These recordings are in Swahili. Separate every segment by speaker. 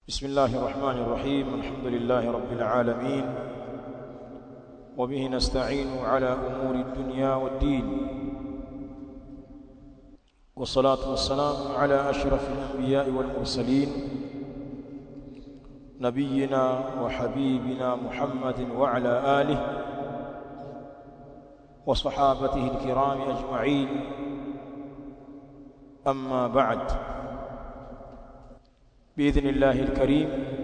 Speaker 1: بسم الله الرحمن الرحيم الحمد لله رب العالمين وبه نستعين على أمور الدنيا والدين والصلاة والسلام على أشرف الأنبياء والمرسلين نبينا وحبيبنا محمد وعلى آله وصحابته الكرام أجمعين أما بعد باذن الله الكريم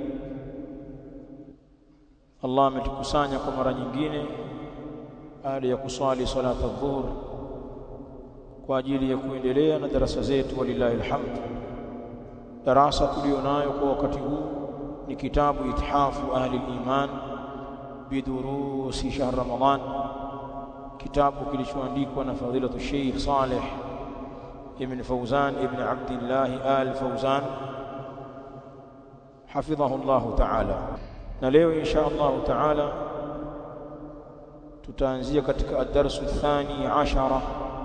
Speaker 1: Allah ametukusanya kwa mara nyingine baada ya kuswali salata adh-dhuhr kwa ajili ya kuendelea na darasa zetu walillahi alhamd darasa tulionayo kwa wakati huu ni kitabu ithafu ahli al-iman bidurusi shahr ramadan kitabu kilichoandikwa na fadilatu Sheikh Saleh ibn Fawzan ibn Abdullah al-Fawzan حفظه الله تعالى na leo insha Allah taala tutaanzia katika ad-darsu athani ashara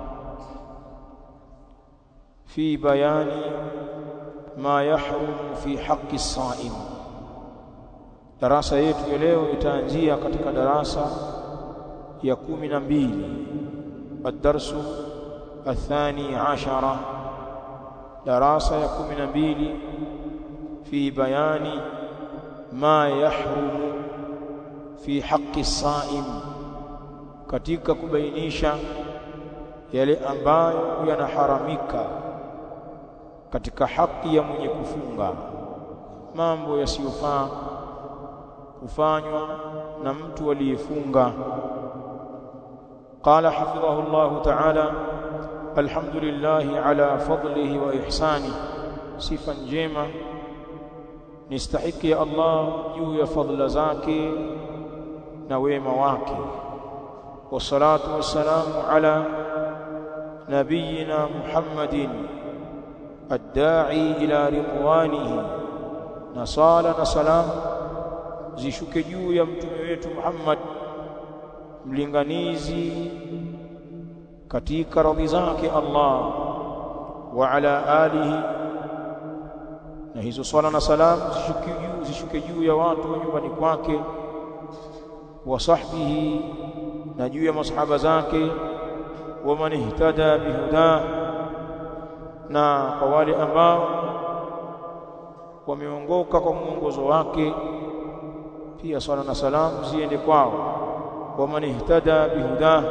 Speaker 1: fi bayani ma yahrum fi haqqi as-sa'im darasa yetu ya leo itaanzia katika darasa ya kumi na mbili ad-darsu athani ashara darasa ya kumi na mbili في بيان ما يحرم في حق الصائم katika kubainisha yale ambayo yanaharamika katika haki ya mwenye kufunga mambo yasiyofaa kufanywa na mtu aliyefunga قال حفظه الله تعالى الحمد لله على فضله وإحسانه صفا njema nistahiki ya Allah juu ya fadhila zake na wema wake wassalatu wassalamu ala nabiyina Muhammadin ad-da'i ila ridwanihi na sala na salam zishuke juu ya mtume wetu Muhammad mlinganizi katika radhi zake Allah wa ala alihi na hizo swala na salam zishuke juu zishuke juu ya watu wa nyumbani kwake wa sahbihi na juu ya masahaba zake wa man ihtada bihuda na kwa wale ambao wameongoka kwa mwongozo wake pia swala na salam ziende kwao wa man ihtada bihuda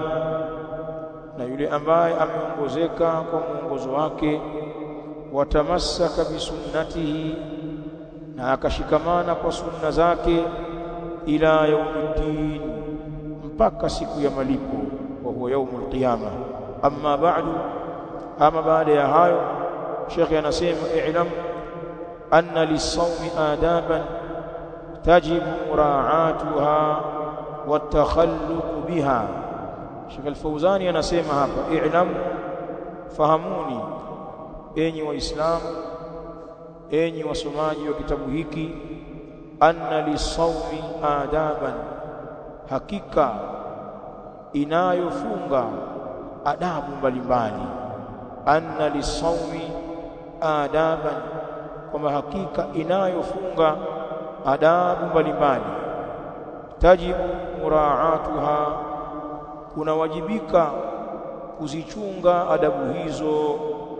Speaker 1: na yule ambaye ameongozeka kwa mwongozo wake watamassaka bisunnatihi na akashikamana kwa sunna zake ila yaumiddin mpaka siku ya malipo wa huwa yaumul qiyama amma ba'du ama baada ya hayo Sheikh anasema i'lam anna lis-sawmi adaban tajibu mura'atuha watakhalluq biha Sheikh Al-Fawzani anasema hapa i'lam fahamuni enyi waislamu enyi wasomaji wa kitabu hiki anna lisawmi adaban hakika inayofunga adabu mbalimbali anna lisawmi adaban kwamba hakika inayofunga adabu mbalimbali tajibu muraatuha kunawajibika kuzichunga adabu hizo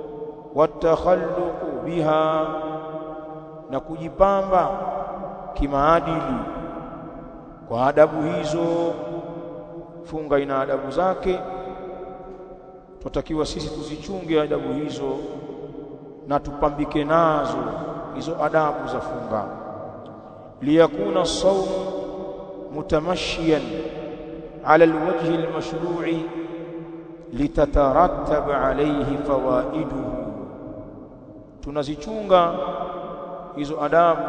Speaker 1: watakhalluqu biha na kujipamba kimaadili kwa adabu hizo funga ina adabu zake tutakiwa sisi tuzichunge adabu hizo na tupambike nazo hizo adabu za funga liyakuna as-sawm mutamashiyan ala alwajhi almashru'i litatarattab alayhi fawaiduhu tunazichunga hizo adabu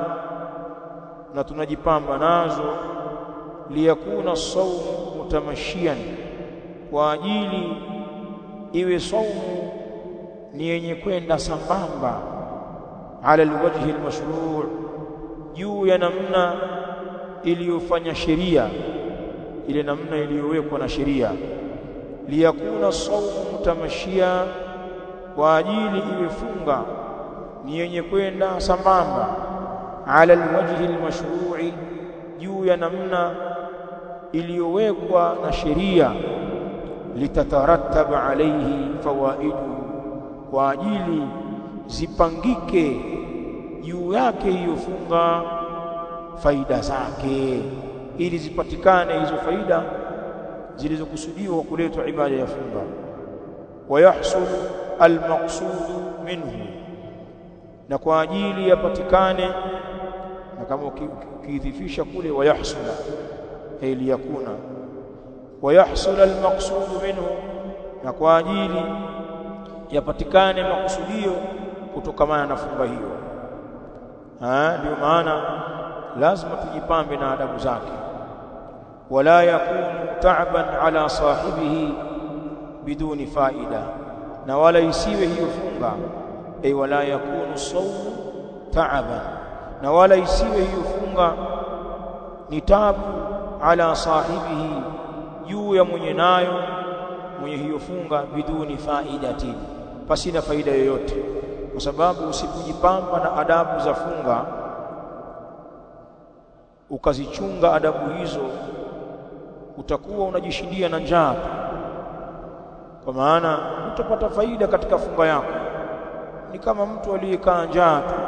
Speaker 1: na tunajipamba nazo liyakuna saumu mutamashian kwa ajili iwe saumu ni yenye kwenda sambamba ala alwajhi almashru' juu ya namna iliyofanya sheria ile namna iliyowekwa na sheria liyakuna saumu mutamashia kwa ajili iwe funga ni yenye kwenda sambamba ala alwajhi almashru'i juu ya namna iliyowekwa na sheria litatarattab alayhi fawaidu kwa ajili zipangike juu yake hiyo funga faida zake ili zipatikane hizo faida zilizokusudiwa kuletwa ibada ya funga wayahsul almaqsud minhu na kwa ajili yapatikane na kama ukiidhifisha kule wayahsula ili yakuna wayahsul almaqsud minhu na kwa ajili yapatikane makusudio kutokamana na funga hiyo ndio maana lazima tujipambe na adabu zake wala yakunu ta'ban ala sahibihi biduni faida na wala isiwe hiyo funga ay wala yakunu sawm ta'ban na wala isiwe hiyo funga ni tabu ala sahibihi juu ya mwenye nayo mwenye hiyo funga biduni faidatin pasina faida yoyote kwa sababu usipojipamba na adabu za funga ukazichunga adabu hizo utakuwa unajishindia na njaa kwa maana utapata faida katika funga yako ni kama mtu aliyekaa njaa tu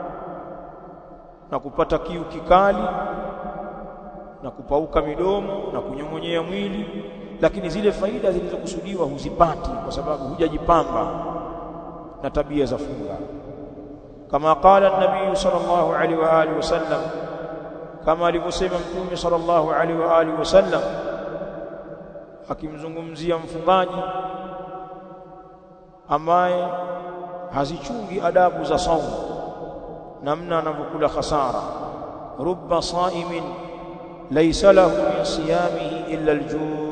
Speaker 1: na kupata kiu kikali na kupauka midomo na kunyong'onyea mwili lakini zile faida zilizokusudiwa huzipati kwa sababu hujajipamba na tabia za funga kama qala an-nabii sallallahu alaihi wa alihi wasallam kama alivyosema mtume sallallahu alaihi wa alihi wasallam akimzungumzia mfungaji ambaye hazichungi adabu za saumu namna anavyokula khasara rubba saimin laysa lahu min siyamihi illa al-ju'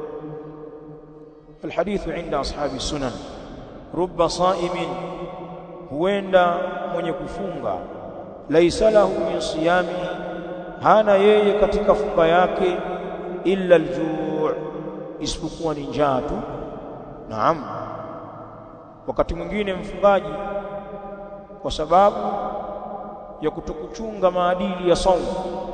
Speaker 1: الحديث عند أصحاب السنن رب صائم huenda mwenye kufunga laisa lahu min siyami hana yeye katika funga yake illa aljuu isipokuwa ni njaa tu naam wakati mwingine mfungaji kwa sababu ya kutokuchunga maadili ya saumu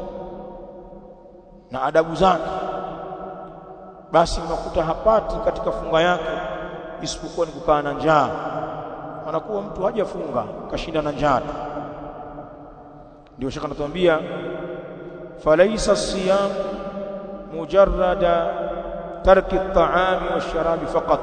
Speaker 1: na adabu zake basi unakuta hapati katika funga yake isipokuwa ni kukaa na njaa anakuwa mtu hajafunga kashinda na njaa ndio shaka natuambia falaisa siyam mujarrada tarki at-ta'ami wash-sharabi faqat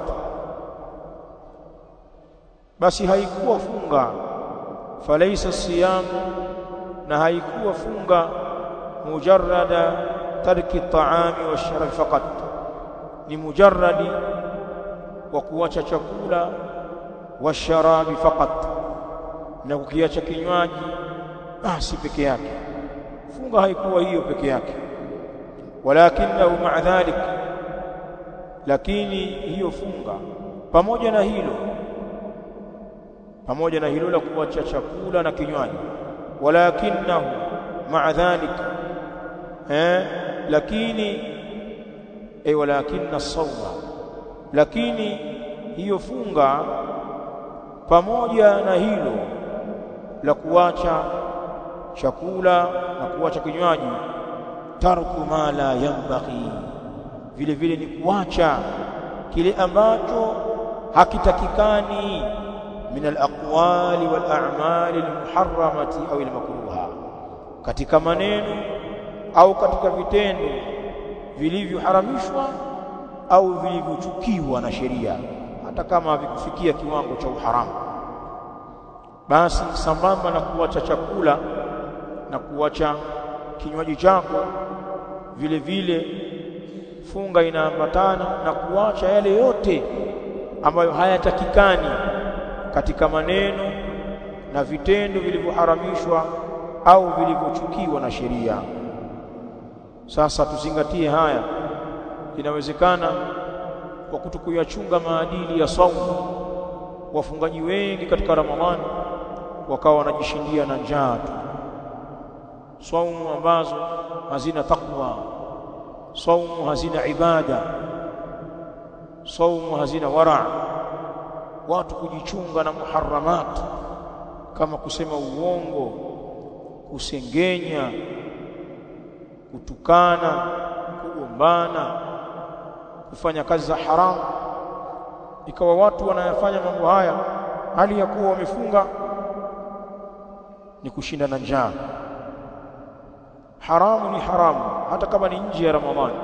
Speaker 1: basi haikuwa funga falaisa siyam na haikuwa funga mujarrada tarki at-ta'ami wash-sharabi faqat ni mujarradi wa kuacha chakula washarabi faqat na kukiacha kinywaji basi peke yake funga haikuwa hiyo peke yake walakinahu ma'a dhalik lakini hiyo funga pamoja na hilo pamoja na hilo la kuacha chakula na kinywaji walakinahu ma'a dhalik eh lakini ay walakinna as-sawma lakini hiyo funga pamoja na hilo la kuacha chakula na kuacha kinywaji tarku ma la yanbaghi vile vile ni kuacha kile ambacho hakitakikani min al-aqwali wal a'mali al-muharramati au al-makruha katika maneno au katika vitendo vilivyoharamishwa au vilivyochukiwa na sheria hata kama havikufikia kiwango cha uharamu basi sambamba na kuacha chakula na kuacha kinywaji chako vile vile funga inaambatana na kuacha yale yote ambayo hayatakikani katika maneno na vitendo vilivyoharamishwa au vilivyochukiwa na sheria sasa tuzingatie haya inawezekana kwa kutokuyachunga maadili ya saumu wafungaji wengi katika Ramadhani wakawa wanajishindia na njaa tu saumu ambazo hazina takwa saumu hazina ibada saumu hazina wara watu kujichunga na muharramat kama kusema uongo kusengenya kutukana kugombana kufanya kazi za haramu ikawa watu wanayafanya mambo haya hali ya kuwa wamefunga ni kushinda na njaa haramu ni haramu hata kama ni nje ya ramadhani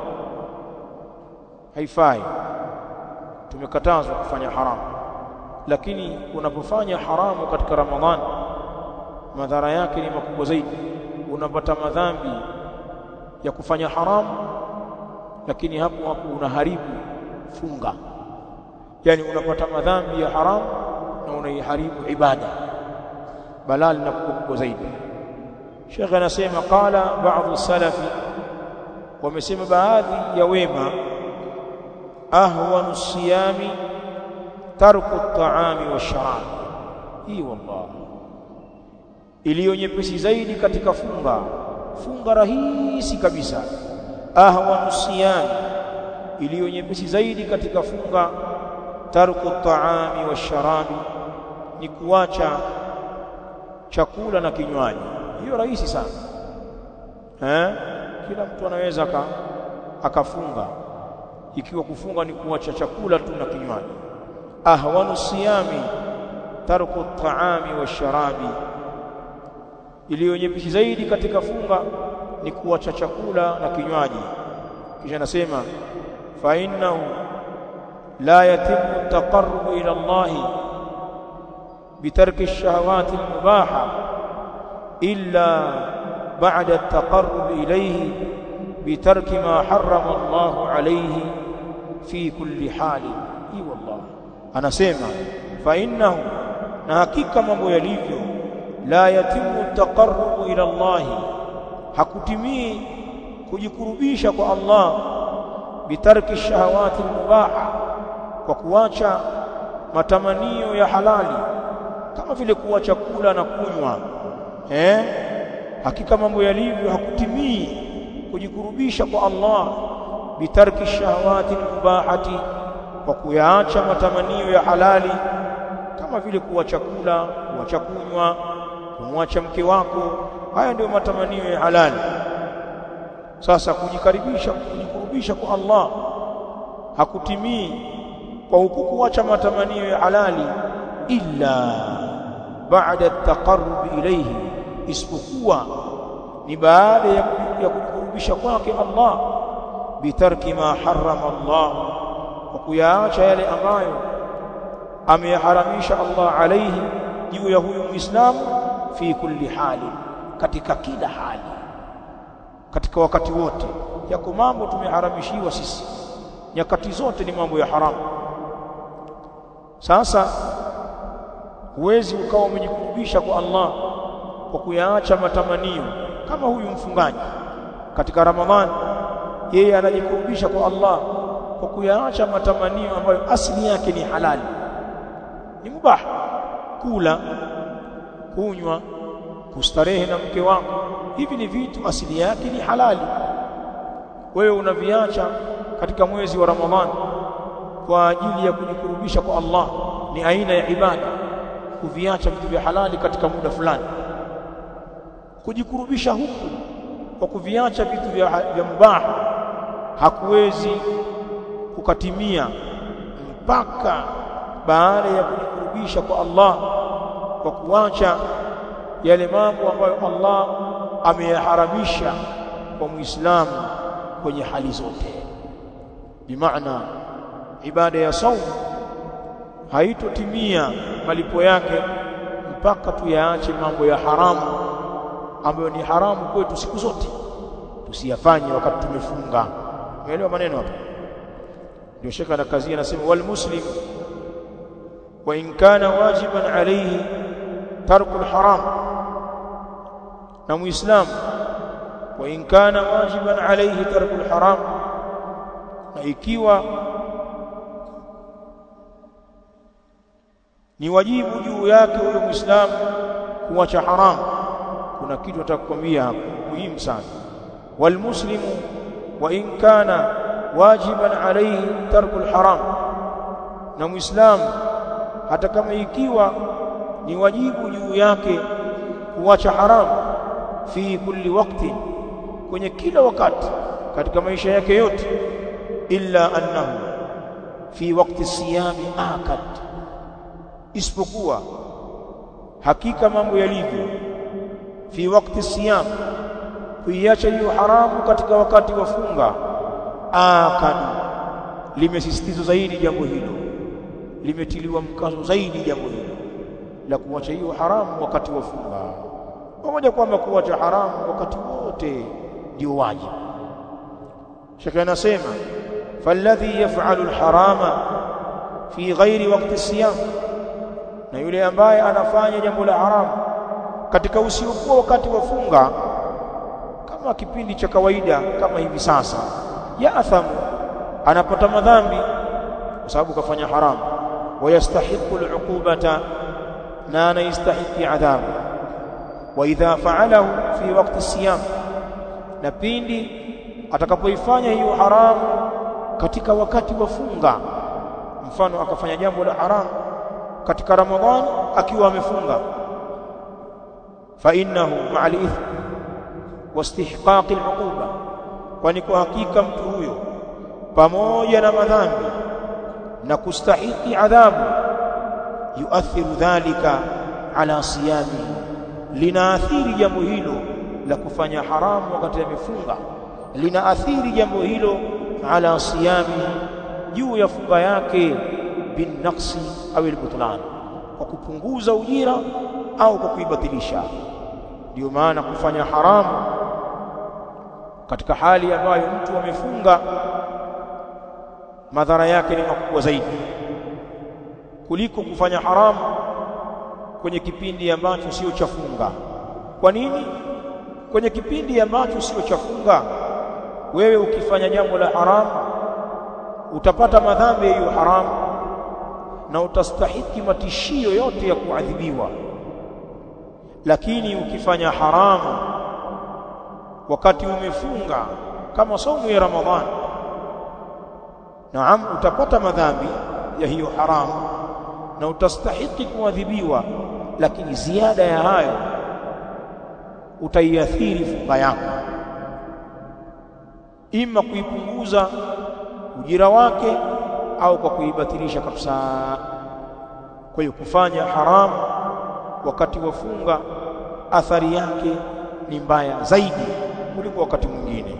Speaker 1: haifai tumekatazwa kufanya haramu lakini unapofanya haramu katika ramadhani madhara yake ni makubwa zaidi unapata madhambi ya kufanya haramu lakini hapo hapo unaharibu funga yani unapata madhambi ya haramu na unaiharibu ibada balaa linakuwa kubwa zaidi Sheikh anasema qala baadhi salafi wamesema baadhi ya wema ahwanu siyami tarku at-ta'ami wash-sharab hii wallah iliyo nyepesi zaidi katika funga funga rahisi kabisa ahwanu siyami iliyo nyepesi zaidi katika funga tarku at-ta'ami wash-sharabi ni kuacha chakula na kinywaji hiyo rahisi sana eh kila mtu anaweza aka, akafunga ikiwa kufunga ni kuacha chakula tu na kinywaji ahwanu siyami tarku at-ta'ami wash-sharabi iliyo nyepesi zaidi katika funga ni kuacha chakula na kinywaji kisha anasema fa innahu la yatimu at-taqarrub ila Allah bitarki ash-shahawati al-mubaha illa ba'da at-taqarrub ilayhi bitarki ma harrama Allah alayhi fi kulli hali hi wallah anasema fa innahu na hakika mambo yalivyo la yatimu taqarrubu ila Allah hakutimii kujikurubisha kwa Allah bitarki shahawati mubaha kwa kuacha matamanio ya halali kama vile kuacha kula na kunywa eh hakika mambo yalivyo hakutimii kujikurubisha kwa Allah bitarki shahawati mubahati kwa kuyaacha matamanio ya halali kama vile kuacha kula kuacha kunywa kumwacha mke wako haya ndio matamanio ya halali sasa kujikaribisha kujikurubisha kwa Allah hakutimii kwa huku kuacha matamanio ya halali illa baada at-taqarrub ilayhi isipokuwa ni baada ya ya kujikurubisha kwake Allah bitarki ma harrama Allah kwa kuyaacha yale ambayo ameyaharamisha Allah alayhi juu ya huyu Muislamu fi kulli hali katika kila hali katika wakati wote yako mambo tumeharamishiwa sisi nyakati zote ni mambo ya haramu sasa huwezi ukawa umejikurubisha kwa Allah kwa kuyaacha matamanio kama huyu mfungaji katika Ramadhani yeye anajikurubisha kwa Allah kwa kuyaacha matamanio ambayo asili yake ni halali ni mubah kula kunywa kustarehe na mke wako hivi ni vitu asili yake ni halali wewe unaviacha katika mwezi wa Ramadhani kwa ajili ya kujikurubisha kwa Allah ni aina ya ibada kuviacha vitu vya halali katika muda fulani kujikurubisha huku kwa kuviacha vitu vya, vya mubaha hakuwezi kukatimia mpaka baada ya kujikurubisha kwa Allah kwa kuacha yale mambo ambayo Allah ameyaharamisha kwa Muislamu kwenye hali zote bimaana ibada ya saumu haitotimia malipo yake mpaka tuyaache mambo ya haramu ambayo ni haramu kwetu siku zote tusiyafanye wakati tumefunga umeelewa maneno hapa ndio shekha na kazi anasema wal muslim wa in kana wajiban alayhi tarku al haram na muislamu wa in kana wajiban alayhi tarku al haram na ikiwa ni wajibu juu yake huyo muislamu kuacha haramu kuna kitu natakwambia hapo muhimu sana walmuslimu wa in kana wajiban alayhi tarku alharam na muislamu hata kama ikiwa ni wajibu juu yake kuacha haramu fi kulli waqtin kwenye kila wakati katika maisha yake yote illa annahu fi waqti siyami akad isipokuwa hakika mambo yalivyo fi waqti siyam kuiacha hiyo haramu katika wakati wa funga akad limesisitizwa zaidi jambo hilo limetiliwa mkazo zaidi jambo hilo la kuacha hiyo haramu wakati wa funga pamoja kwamba kuacha haramu wakati wote ndio wajibu shekhe anasema falladhi yaf'alu alharama fi ghairi waqti siyam na yule ambaye anafanya jambo la haramu katika usiokuwa wakati wa funga kama kipindi cha kawaida kama hivi sasa ya athamu anapata madhambi kwa sababu kafanya haramu wayastahiqu al'uqubata na anaistahiqi adhabu wa idha fa'alahu fi waqti siyam na pindi atakapoifanya hiyo haramu katika wakati wa funga mfano akafanya jambo la haramu katika ramadhani akiwa amefunga fa innahu ma'al ithm wastihqaq al'uquba kwani kwa hakika mtu huyo pamoja na madhambi na kustahiki adhabu yuathiru dhalika ala siyami linaathiri jambo hilo la kufanya haramu wakati amefunga linaathiri jambo hilo ala siyami juu ya funga yake bin naqsi au albutlan kwa kupunguza ujira au kwa kuibatilisha ndio maana kufanya haramu katika hali ambayo mtu amefunga madhara yake ni makubwa zaidi kuliko kufanya haramu kwenye kipindi ambacho sio cha funga kwa nini kwenye kipindi ambacho sio cha funga wewe ukifanya jambo la haramu utapata madhambi ya hiyo haramu na utastahiki matishio yote ya kuadhibiwa lakini ukifanya haramu wakati umefunga kama somo ya Ramadhani naam utapata madhambi ya hiyo haramu na utastahiki kuadhibiwa lakini ziada ya hayo utaiathiri funga yako ima kuipunguza ujira wake au kwa kuibatilisha kabisa kwa hiyo kufanya haramu wakati wa funga athari yake ni mbaya zaidi kuliko wakati mwingine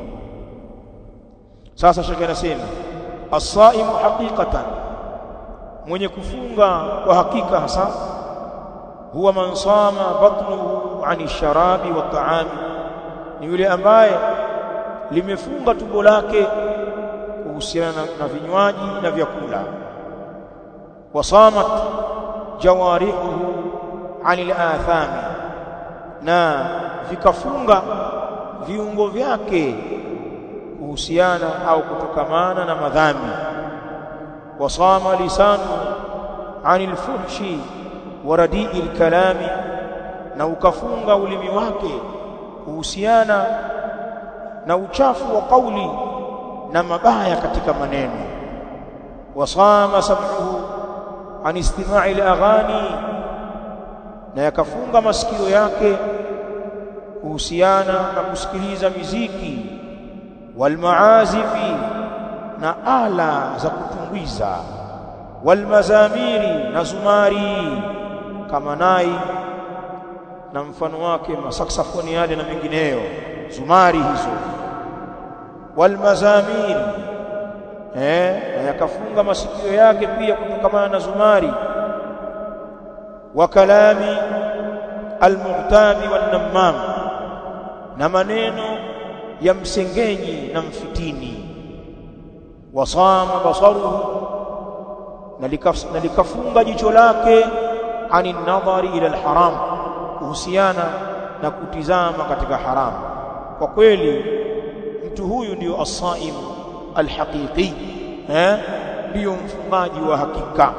Speaker 1: sasa shekhe anasema as-saimu haqiqatan mwenye kufunga kwa hakika hasa huwa man sama batnuhu ani sharabi wa taami ni yule ambaye limefunga tumbo lake kuhusiana na, na vinywaji na vyakula wasamat jawarihuhu anil athami na vikafunga viungo vyake kuhusiana au kutokamana na madhambi wasama lisanu anil fuhshi wa radii kalami na ukafunga ulimi wake kuhusiana na uchafu wa kauli na mabaya katika maneno wasama sam'uhu an istima'i al-aghani na yakafunga masikio yake kuhusiana na kusikiliza miziki walmaazifi na ala za kutumbuiza walmazamiri na zumari kama nai na mfano wake masaksafoni yale na mengineyo zumari hizo walmazamiri eh na yakafunga masikio yake pia kutokamana na zumari wa kalami almuhtabi wannamam na maneno ya msengenyi na mfitini wasama basaruhu na likafunga jicho lake ani nadhari ila alharam kuhusiana na kutizama katika haramu kwa kweli mtu huyu ndio as-saim alhaqiqi eh ndio mfungaji wa hakika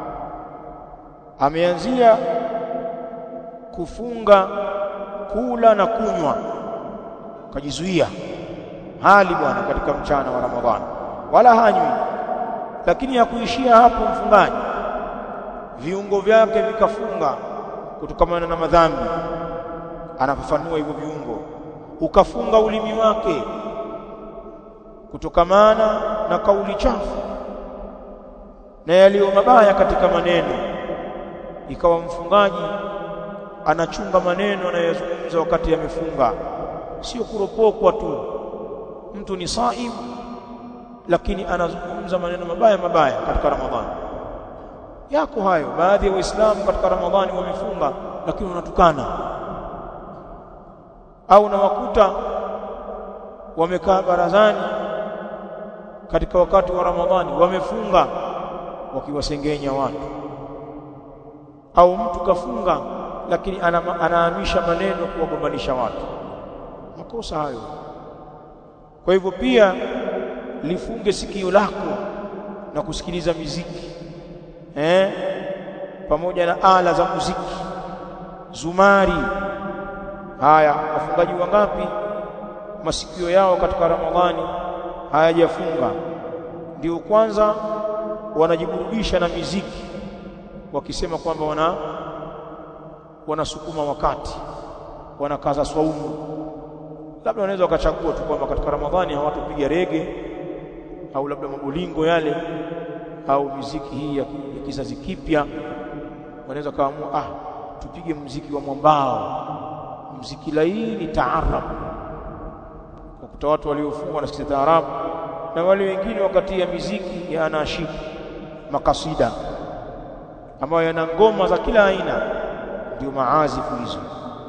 Speaker 1: ameanzia kufunga kula na kunywa kajizuia hali bwana katika mchana wa Ramadhani wala hanywi lakini hakuishia hapo mfungaji viungo vyake vikafunga kutokamana na madhambi anafafanua hivyo viungo ukafunga ulimi wake kutokamana na kauli chafu na yaliyo mabaya katika maneno ikawa mfungaji anachunga maneno anayozungumza wakati amefunga sio kuropokwa tu mtu ni saim lakini anazungumza maneno mabaya mabaya katika ramadhani yako hayo baadhi ya waislamu katika ramadhani wamefunga lakini wanatukana au nawakuta wamekaa barazani katika wakati wa ramadhani wamefunga wakiwasengenya watu au mtu kafunga lakini anahamisha maneno kuwagombanisha watu makosa hayo kwa hivyo pia lifunge sikio lako na kusikiliza miziki eh pamoja na ala za muziki zumari haya wafungaji wangapi masikio yao katika ramadhani hayajafunga ndio kwanza wanajiburudisha na miziki wakisema kwamba wana wanasukuma wakati wanakaza swaumu labda wanaweza wakachagua tu kwamba katika ramadhani hawatopiga rege au labda mabolingo yale au miziki hii ya, ya kizazi kipya wanaweza kaamua ah tupige mziki wa mwambao mziki laini taarab wakuta watu waliofunga wanasikiza taarabu na wale wengine wakatia miziki ya anashid makasida ambayo yana ngoma za kila aina ndio maazifu hizo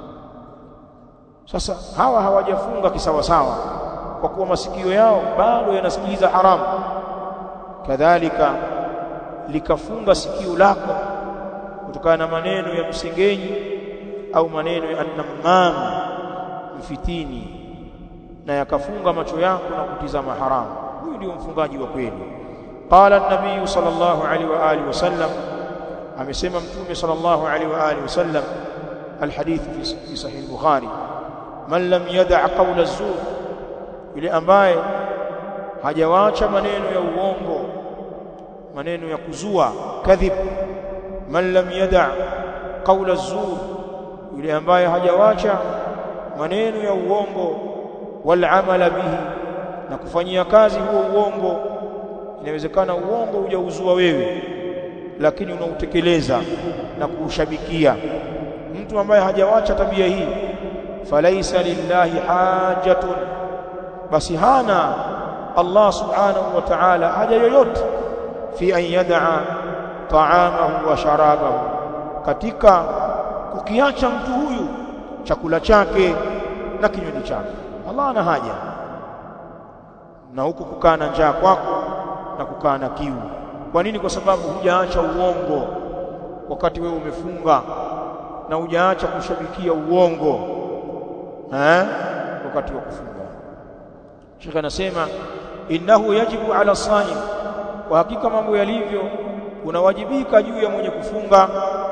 Speaker 1: sasa hawa hawajafunga kisawasawa kwa kuwa masikio yao bado yanasikiliza haramu kadhalika likafunga sikio lako kutokana na maneno ya msengenyi au maneno ya annamam mfitini na yakafunga macho yako na kutizama haramu huyu ndio mfungaji wa kweli qala an-nabiy sallallahu alaihi wa alihi wasallam amesema mtume sallallahu alaihi wa alihi wasallam alhadith fi sahih al-bukhari man lam yada' qawla az-zur yule ambaye hajawaacha maneno ya uongo maneno ya kuzua kadhib man lam yada' qawla az-zur yule ambaye hajawaacha maneno ya uongo wal amala bihi na kufanyia kazi huo uongo inawezekana uongo hujauzua wewe lakini unautekeleza na kuushabikia mtu ambaye hajawacha tabia hii falaisa lillahi hajatun basi hana Allah subhanahu wa ta'ala haja yoyote fi an yad'a ta'amahu wa sharabahu katika kukiacha mtu huyu chakula chake na kinywaji chake Allah ana haja na huku kukaa na njaa kwako na kukaa na kiu kwa nini kwa sababu hujaacha uongo wakati wewe umefunga na hujaacha kushabikia uongo eh wakati wa kufunga Sheikh anasema innahu yajibu ala saim kwa hakika mambo yalivyo unawajibika juu ya mwenye kufunga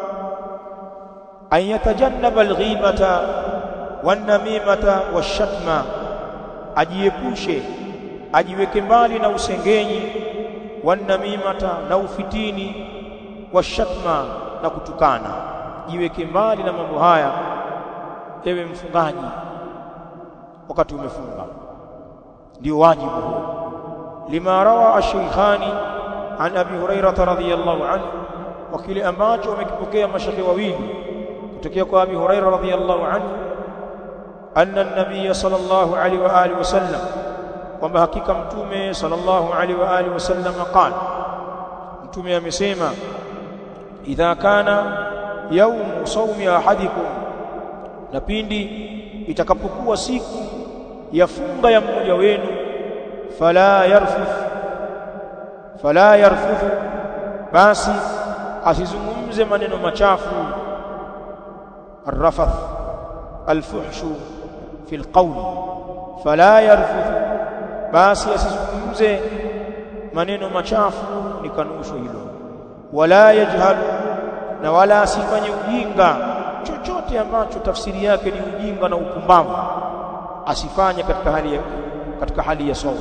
Speaker 1: an yatajannaba alghibata wanamimata washatma ajiepushe ajiweke mbali na usengenyi wanamimata na ufitini washatma na kutukana jiweke mbali na mambo haya ewe mfungaji wakati umefunga ndio wajibu huo lima rawa ash-shaykhani an abi hurairah radhiyallahu anhu wa kile ambacho wamekipokea mashekhe wawili kutokea kwa abi hurairah radhiyallahu anhu anna an-nabiy sallallahu alaihi wa alihi wasallam kwamba hakika mtume sallallahu alaihi wa alihi wasallam qala mtume amesema idha kana yaumu saumi ahadikum na pindi itakapokuwa siku ya funga ya mmoja wenu fala yarfuth fala yarfuth basi asizungumze maneno machafu الرفث الفحش في القول فلا يرفث basi asizungumze maneno machafu ni kanusho hilo wala yajhalu na wala asifanye ujinga chochote ambacho tafsiri yake ni ujinga na upumbavu asifanye katika hali ya katika hali ya sawa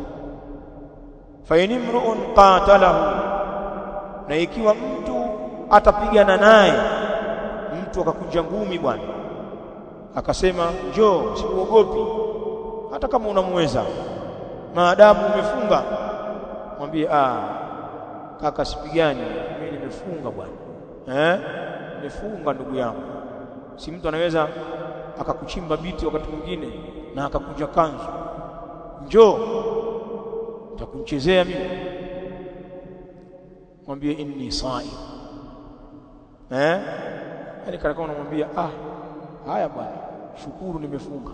Speaker 1: fa inimruun qatalahu na ikiwa mtu atapigana naye mtu akakunja ngumi bwana akasema njoo sikuogopi hata kama unamweza maadamu umefunga mwambie ah kaka sipigani mimi nimefunga bwana eh nimefunga ndugu yangu si mtu anaweza akakuchimba biti wakati mwingine na akakunja kanzu njoo nitakunchezea mimi mwambie inni saim eh yani kana kama unamwambia ah haya bwana shukuru nimefunga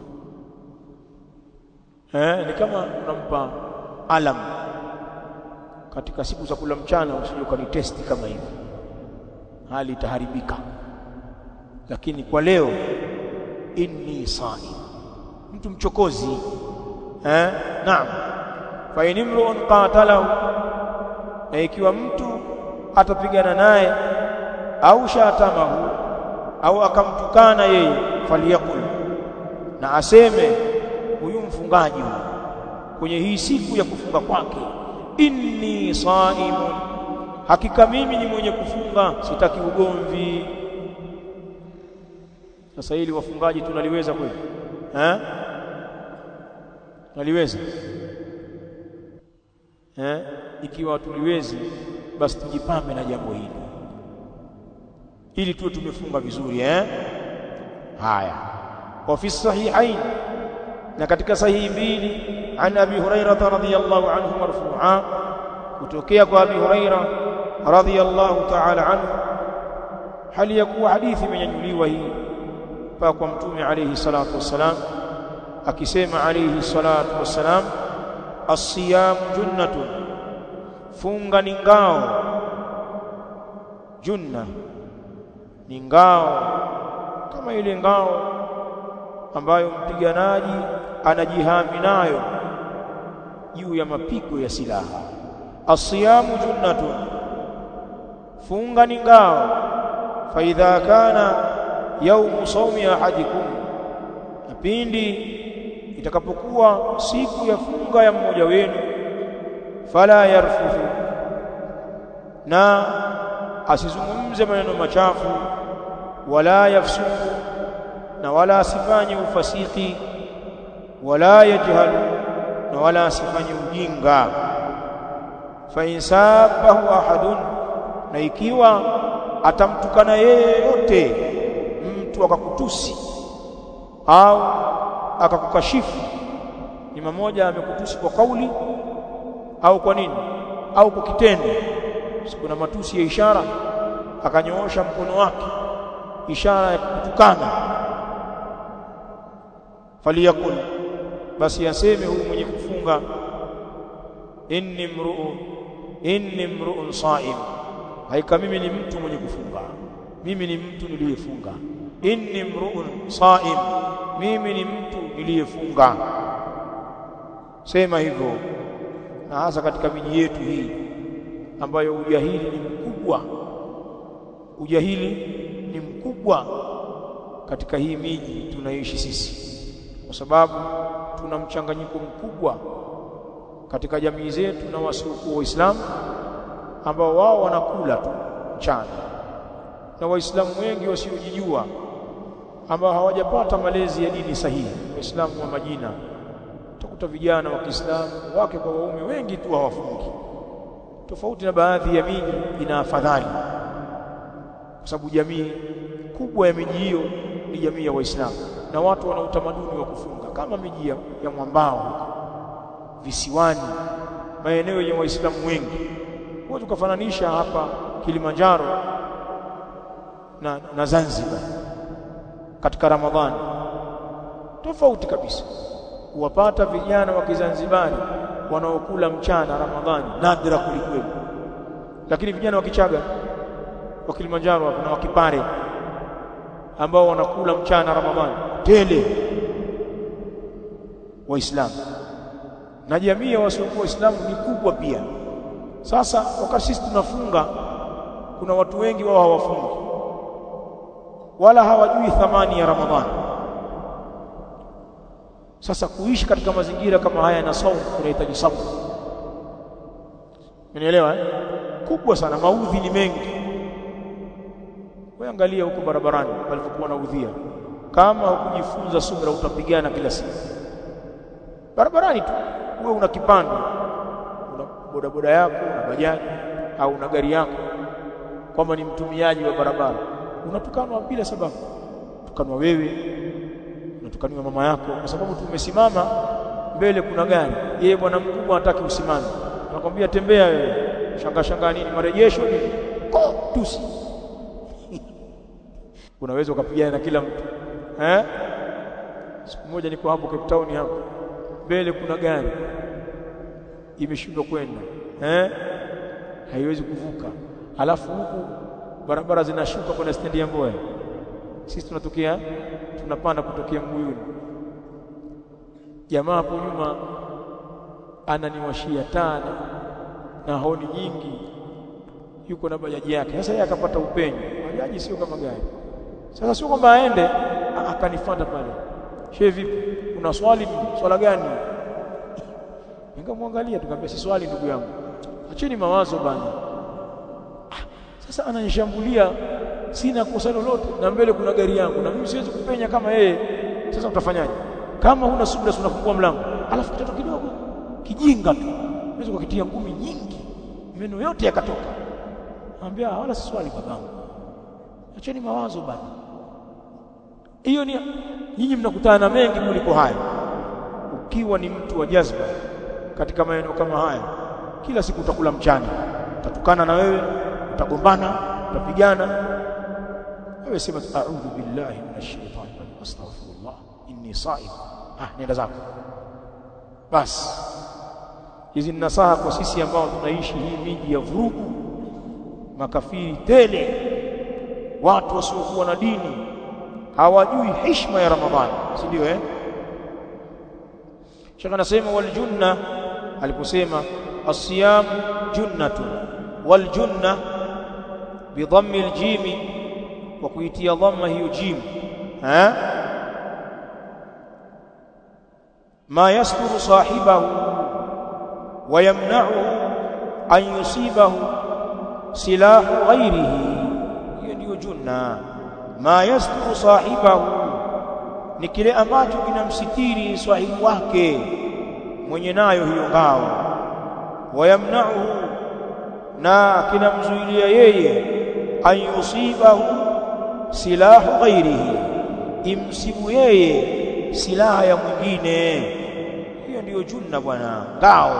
Speaker 1: eh ni kama unampa alam katika siku za kula mchana usije ukanitesti kama hivi hali itaharibika lakini kwa leo inni saim mtu mchokozi eh naam fa inimruun qatalahu na ikiwa mtu atapigana naye au shatamahu au akamtukana yeye faliyakul na aseme huyu mfungaji kwenye hii siku ya kufunga kwake inni saimun hakika mimi ni mwenye kufunga sitaki ugomvi sasa hili wafungaji tunaliweza kweli eh tunaliweza eh ikiwa tuliwezi basi tujipambe na jambo hili ili tuwe tumefunga vizuri eh haya wa fi sahihain na katika sahihi mbili an abi hurairah radhiyallahu anhu marfu'a kutokea kwa abi hurairah radhiyallahu ta'ala anhu hali ya kuwa hadithi imenyanyuliwa hii mpaka kwa mtume alayhi salatu wassalam akisema alayhi salatu wassalam as-siyam junnatun funga ni ngao junna ni ngao kama ile ngao ambayo mpiganaji anajihami nayo juu ya mapigo ya silaha asiyamu junnatun funga ni ngao fa idha kana yaumu saumi ahadikum na pindi itakapokuwa siku ya funga ya mmoja wenu fala yarfuthu na asizungumze maneno machafu wala yafsuku na wala asifanye ufasiki wala yajhalu na wala asifanye ujinga fa insabahu ahadun na ikiwa atamtukana yeye yote mtu akakutusi au akakukashifu ni mmoja amekutusi kwa kauli au kwa nini au kwa kitendo kuna matusi ya ishara akanyoosha mkono wake ishara ya kutukana faliyakul basi aseme huyu mwenye kufunga inni mruu inni mruun saim haika mimi ni mtu mwenye kufunga mimi ni mtu niliyefunga inni mruun saim mimi ni mtu niliyefunga sema hivyo na hasa katika miji yetu hii ambayo ujahili ni mkubwa ujahili ni mkubwa katika hii miji tunaishi sisi kwa sababu tuna mchanganyiko mkubwa katika jamii zetu na wasiokuwa waislamu ambao wao wanakula tu mchana na waislamu wengi wasiojijua ambao hawajapata malezi ya dini sahihi waislamu wa majina utakuta vijana wa Kiislamu wake kwa waume wengi tu hawafungi tofauti na baadhi ya miji ina afadhali kwa sababu jamii kubwa ya miji hiyo ni jamii ya waislamu na watu wana utamaduni wa kufunga kama miji ya, ya mwambao visiwani maeneo yenye waislamu wengi huwezi ukafananisha hapa Kilimanjaro na, na Zanzibar katika Ramadhani tofauti kabisa kuwapata vijana wa Kizanzibari wanaokula mchana Ramadhani nadra kulikweli lakini vijana wa Kichaga wa Kilimanjaro hapa na wa Kipare ambao wanakula mchana Ramadhani tele waislamu na jamii ya wasiokuwa waislamu ni kubwa pia sasa wakati sisi tunafunga kuna watu wengi wao hawafungi wala hawajui thamani ya Ramadhani sasa kuishi katika mazingira kama haya na saumu kunahitaji sabr Unielewa eh? Kubwa sana maudhi ni mengi. Wewe angalia huko barabarani walivyokuwa na udhia. kama hukujifunza subra utapigana kila siku barabarani tu wewe una kipando una bodaboda yako una bajaji au una gari yako kwamba ni mtumiaji wa barabara unatukanwa bila sababu tukanwa wewe unatukaniwa mama yako kwa sababu tumesimama mbele kuna gari yeye bwana mkubwa anataka usimame anakwambia tembea wewe shanga shanga nini marejesho nini ko tusi unaweza ukapigana na kila mtu eh siku moja niko hapo Cape Town hapo mbele kuna gari imeshindwa kwenda eh haiwezi kuvuka alafu huku barabara zinashuka kwenda stendi ya Mboya sisi tunatokea tunapanda kutokea Mbuyuni jamaa hapo nyuma ananiwashia taa na honi nyingi yuko na bajaji yake sasa yeye akapata upenyo bajaji sio kama gari sasa sio kwamba aende akanifuata pale shehe vipi una swali swala gani nikamwangalia tukamwambia si swali ndugu yangu acheni mawazo bana sasa ananishambulia sina kosa lolote na mbele kuna gari yangu na mimi siwezi kupenya kama yeye sasa utafanyaje kama huna subira unafungua mlango alafu kitoto kidogo kijinga tu unaweza kukitia ngumi nyingi meno yote yakatoka anambia wala si swali babangu acheni mawazo bana hiyo ni nyinyi mnakutana na mengi kuliko haya ukiwa ni mtu wa jazba katika maeneo kama haya kila siku utakula mchana utatukana na wewe utagombana utapigana wewe sema a'udhu billahi minash shaitani rajim astaghfirullah inni sa'im ah nenda zako basi hizi ni nasaha kwa sisi ambao tunaishi hii miji ya vurugu makafiri tele watu wasiokuwa na dini hawajui heshima ya ramadhani si ndio eh Sheikh anasema wal junna aliposema as-siyam junnatu wal junna bi dhammi al-jim wa kuitia dhamma hiyo jim eh ma yasturu sahibahu wa yamna'uhu an yusibahu silahu ghairihi hiyo ndiyo junna ma yasturu sahibahu ni kile ambacho kinamsitiri sahibu wake mwenye nayo hiyo ngao wayamna'uhu na kinamzuilia yeye an yusibahu silahu ghairihi imsibu yeye silaha ya mwingine hiyo ndiyo junna bwana ngao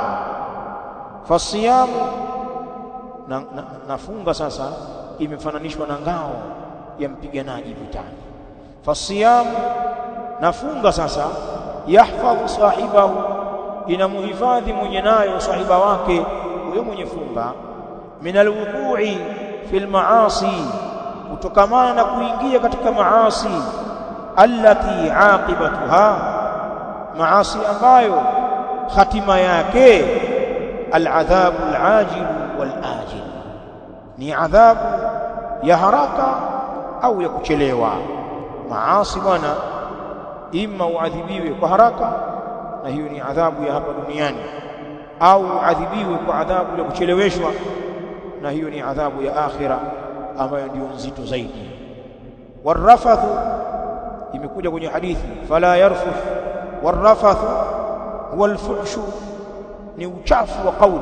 Speaker 1: fasiyamu na, na, nafunga sasa imefananishwa na ngao ya mpiganaji vitani fasiyamu nafunga sasa yahfadhu sahibahu inamuhifadhi mwenye nayo sahiba wake huyo mwenye funga min alwuqu'i fil maasi kutokamana na kuingia katika maasi allati aqibatuha maasi ambayo hatima yake aladhabu alajil walajil ni adhabu ya haraka au ya kuchelewa maasi bwana ima uadhibiwe kwa haraka na hiyo ni adhabu ya hapa duniani au adhibiwe kwa adhabu ya kucheleweshwa na hiyo ni adhabu ya akhira ambayo ndio nzito zaidi warafathu imekuja kwenye hadithi fala yarfuth warafathu huwa alfuhshu ni uchafu wa kauli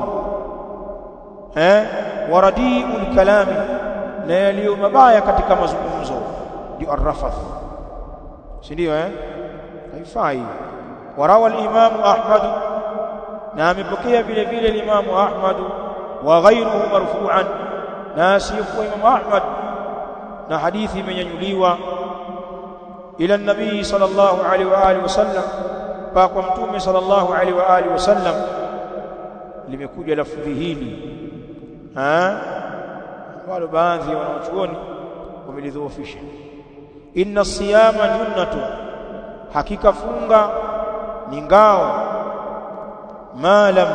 Speaker 1: eh waradiul kalami na yaliyo mabaya katika mazungumzo ndio arrafath si ndio eh haifai warawa al-imam ahmad na amepokea vile vile al-imam ahmad wa ghayruhu marfu'an na asiyekuwa imam ahmad na hadithi imenyanyuliwa ila nabii sallallahu alaihi wa alihi wasallam pa kwa mtume sallallahu alaihi wa alihi wasallam limekuja lafdhi hili ha wale baadhi ya wanachuoni wamelidhoofisha inna siyama junnatu hakika funga ni ngao ma lam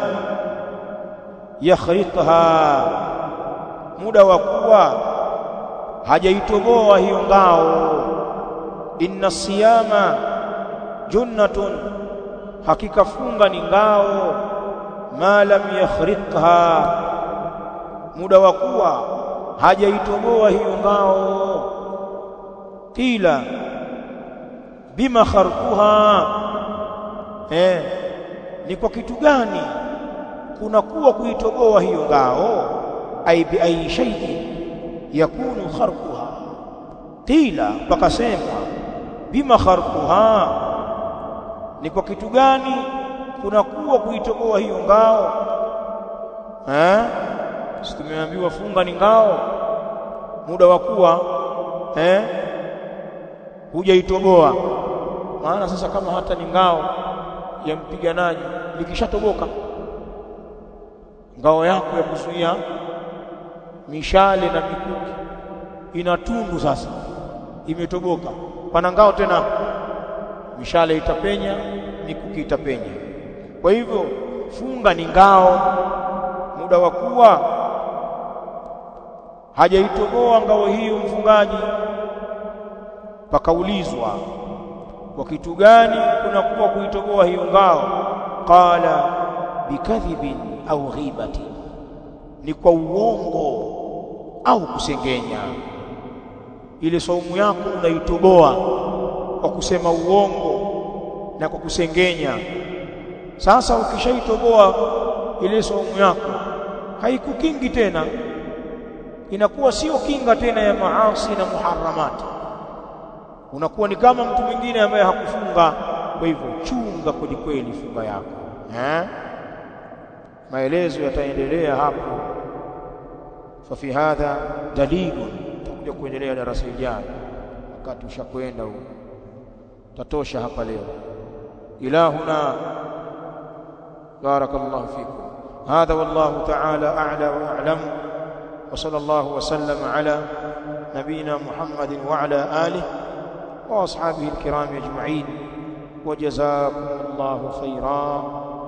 Speaker 1: yakhritha muda wa kuwa hajaitoboa hiyo ngao inna siyama junnatun hakika funga ni ngao ma lam yakhritha muda wa kuwa hajaitoboa hiyo ngao kila bima kharquha eh ni kwa kitu gani kunakuwa kuitoboa hiyo ngao ai bi ai shay'in yakunu kharquha qila pakasema bima kharquha ni kwa kitu gani kunakuwa kuitoboa hiyo ngao eh si tumeambiwa funga ni ngao muda wa kuwa eh hujaitoboa maana sasa kama hata ni ngao ya mpiganaji likishatoboka ngao yako ya kuzuia mishale na mikuki ina tundu sasa imetoboka pana ngao tena mishale itapenya mikuki itapenya kwa hivyo funga ni ngao muda wa kuwa hajaitoboa ngao hiyo mfungaji pakaulizwa kwa kitu gani kunakuwa kuitoboa hiyo ngao qala bikadhibin au ghibati ni kwa uongo au kusengenya ile saumu yako unaitoboa kwa kusema uongo na kwa kusengenya sasa ukishaitoboa ile saumu yako haikukingi tena inakuwa sio kinga tena ya maasi na muharramati unakuwa ni kama mtu mwingine ambaye hakufunga kwa hivyo chunga kweli kweli funga yako eh maelezo yataendelea hapo fa fi hadha dalilun tutakuja kuendelea darasa lijalo wakati ushakwenda huko tatosha hapa leo ilahuna barakallahu fikum هذا والله تعالى أعلى وأعلم وصلى الله وسلم على نبينا محمد وعلى آله وأصحابه الكرام أجمعين وجزاكم الله خيرا